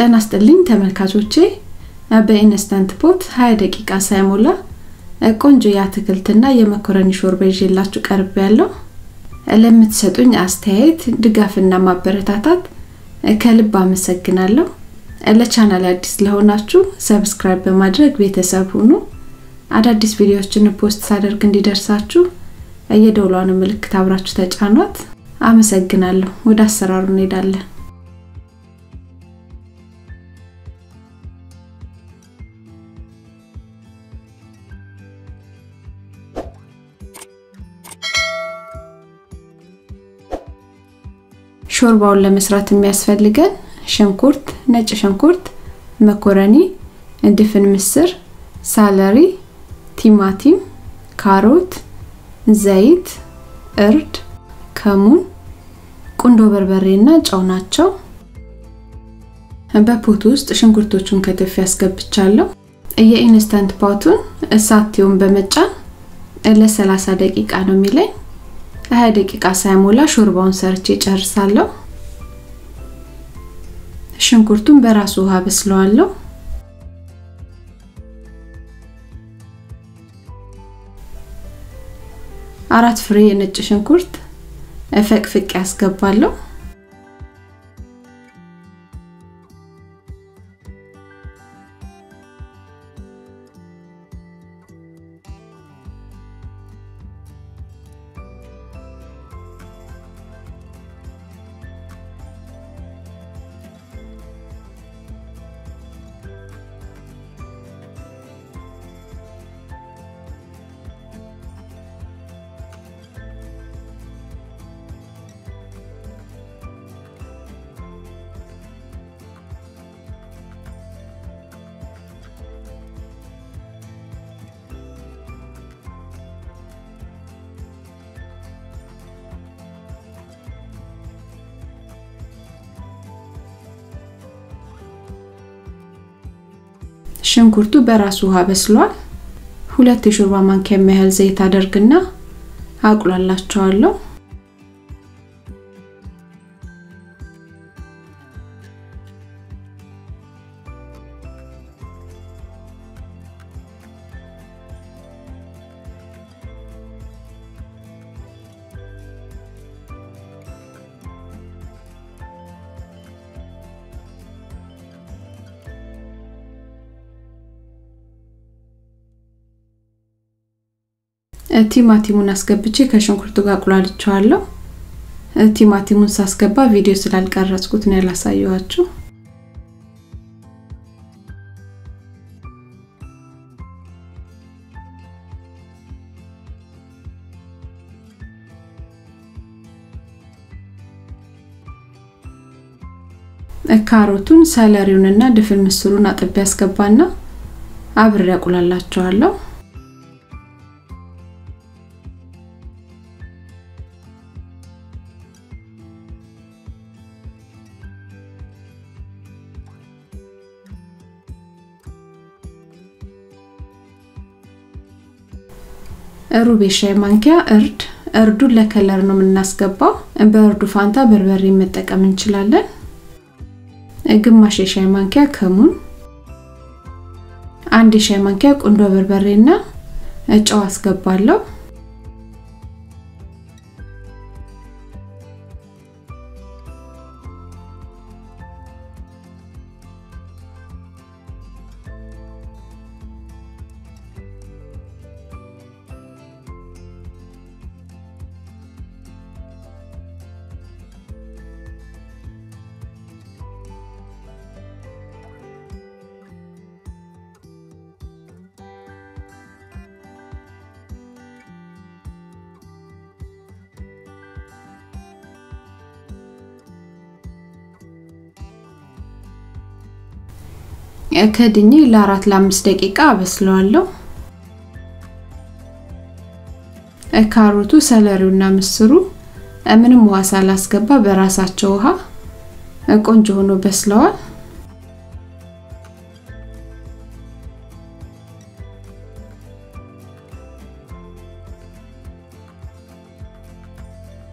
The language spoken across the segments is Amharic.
ጤና ይስጥልኝ ተመልካቾቼ በኢንስታንት ፖት 20 ደቂቃ ሳይሞላ ቆንጆ የአትክልትና የመኮረኒ ሾርባ ይዤላችሁ ቀርብ ያለው ለምትሰጡኝ አስተያየት ድጋፍና ማበረታታት ከልብ አመሰግናለሁ ለቻናል አዲስ ለሆናችሁ ሰብስክራይብ በማድረግ ቤተሰብ ሁኑ አዳዲስ ቪዲዮዎችን ፖስት ሳደርግ እንዲደርሳችሁ የደውሏን ምልክት አብራችሁ ተጫኗት አመሰግናለሁ ወደ አሰራሩ እንሄዳለን ሾርባውን ለመስራት የሚያስፈልገን ሽንኩርት፣ ነጭ ሽንኩርት፣ መኮረኒ፣ ድፍን ምስር፣ ሳለሪ፣ ቲማቲም፣ ካሮት፣ ዘይት፣ እርድ፣ ከሙን፣ ቁንዶ በርበሬና ጨው ናቸው። በፖት ውስጥ ሽንኩርቶቹን ከትፍ ያስገብቻለሁ። የኢንስታንት ፓቱን እሳቴውን በመጫን ለ30 ደቂቃ ነው የሚለኝ። 20 ደቂቃ ሳይሞላ ሾርባውን ሰርቼ ጨርሳለሁ። ሽንኩርቱን በራሱ ውሃ በስለዋለሁ። አራት ፍሬ የነጭ ሽንኩርት ፈቅፍቄ ያስገባለሁ። ሽንኩርቱ በራሱ ውሃ በስሏል። ሁለት የሾርባ ማንኪያ የሚያህል ዘይት አደርግና አቁላላቸዋለሁ። ቲማቲሙን አስገብቼ ከሽንኩርቱ ጋር አቁላልቸዋለሁ። ቲማቲሙን ሳስገባ ቪዲዮ ስላልቀረጽኩት ነው ያላሳየኋችሁ። ካሮቱን፣ ሰለሪውንና ድፍን ምስሩን አጥቤ ያስገባና አብሬ አቁላላቸዋለሁ። ሩብ የሻይ ማንኪያ እርድ እርዱን ለከለር ነው የምናስገባው። በእርዱ ፋንታ በርበሬ መጠቀም እንችላለን። ግማሽ የሻይ ማንኪያ ከሙን፣ አንድ የሻይ ማንኪያ ቁንዶ በርበሬና ጨው አስገባለሁ። ከድኜ ለአራት ለአምስት ደቂቃ አበስለዋለሁ። ካሮቱ፣ ሰለሪውና ምስሩ ምንም ውሃ ሳላስገባ በራሳቸው ውሃ ቆንጆ ሆኖ በስለዋል።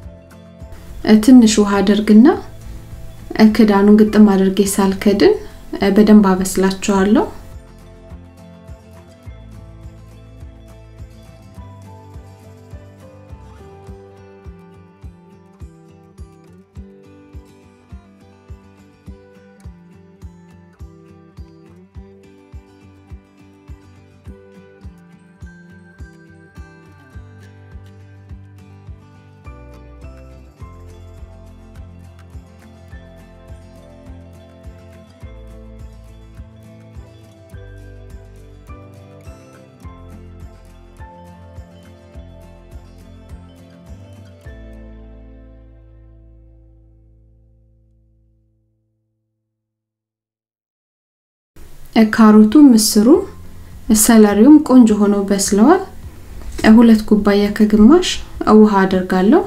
ትንሽ ውሃ አደርግና ክዳኑን ግጥም አድርጌ ሳልከድን በደንብ አበስላቸዋለሁ። ካሮቱ፣ ምስሩ፣ ሰለሪውም ቆንጆ ሆኖ በስለዋል። ሁለት ኩባያ ከግማሽ ውሃ አደርጋለሁ።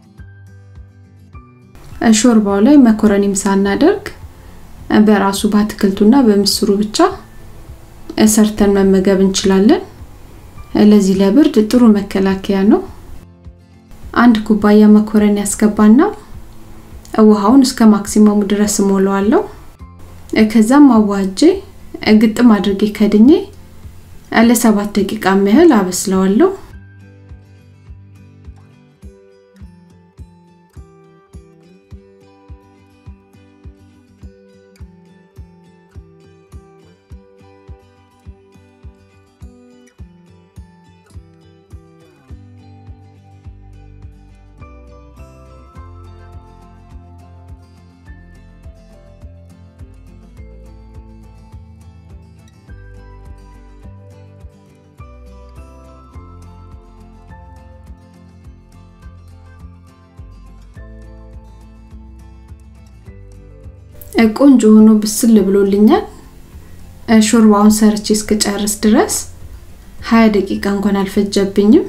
ሾርባው ላይ መኮረኒም ሳናደርግ በራሱ በአትክልቱና በምስሩ ብቻ ሰርተን መመገብ እንችላለን። ለዚህ ለብርድ ጥሩ መከላከያ ነው። አንድ ኩባያ መኮረኒ ያስገባና ውሃውን እስከ ማክሲመሙ ድረስ እሞላዋለሁ። ከዛም አዋጄ ግጥም አድርጌ ከድኜ ለሰባት ደቂቃ ያህል አበስለዋለሁ። ቆንጆ ሆኖ ብስል ብሎልኛል። ሾርባውን ሰርቼ እስክጨርስ ድረስ 20 ደቂቃ እንኳን አልፈጀብኝም።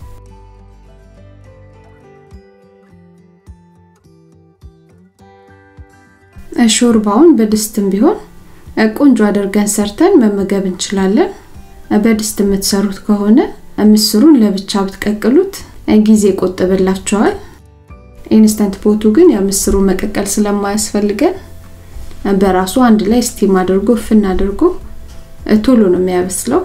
ሾርባውን በድስትም ቢሆን ቆንጆ አድርገን ሰርተን መመገብ እንችላለን። በድስት የምትሰሩት ከሆነ ምስሩን ለብቻ ብትቀቅሉት ጊዜ ይቆጥብላችኋል። ኢንስተንት ፖቱ ግን የምስሩ መቀቀል ስለማያስፈልገን በራሱ አንድ ላይ ስቲም አድርጎ ፍን አድርጎ ቶሎ ነው የሚያበስለው።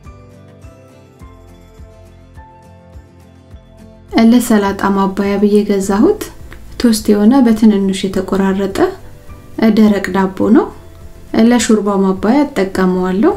ለሰላጣ ማባያ ብዬ ገዛሁት ቶስት የሆነ በትንንሽ የተቆራረጠ ደረቅ ዳቦ ነው። ለሾርባ ማባያ እጠቀመዋለሁ።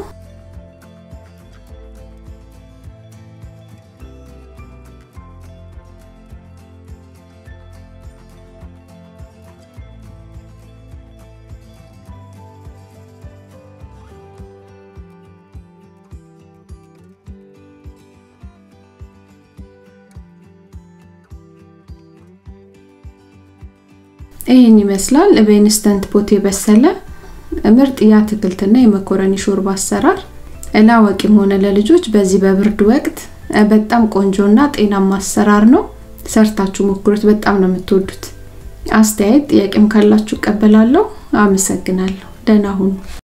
ይህን ይመስላል በኢንስተንት ፖት የበሰለ ምርጥ የአትክልትና የመኮረኒ ሾርባ አሰራር። ለአዋቂም ሆነ ለልጆች በዚህ በብርድ ወቅት በጣም ቆንጆና ጤናማ አሰራር ነው። ሰርታችሁ ሞክሩት፣ በጣም ነው የምትወዱት። አስተያየት ጥያቄም ካላችሁ እቀበላለሁ። አመሰግናለሁ። ደህና ሁኑ።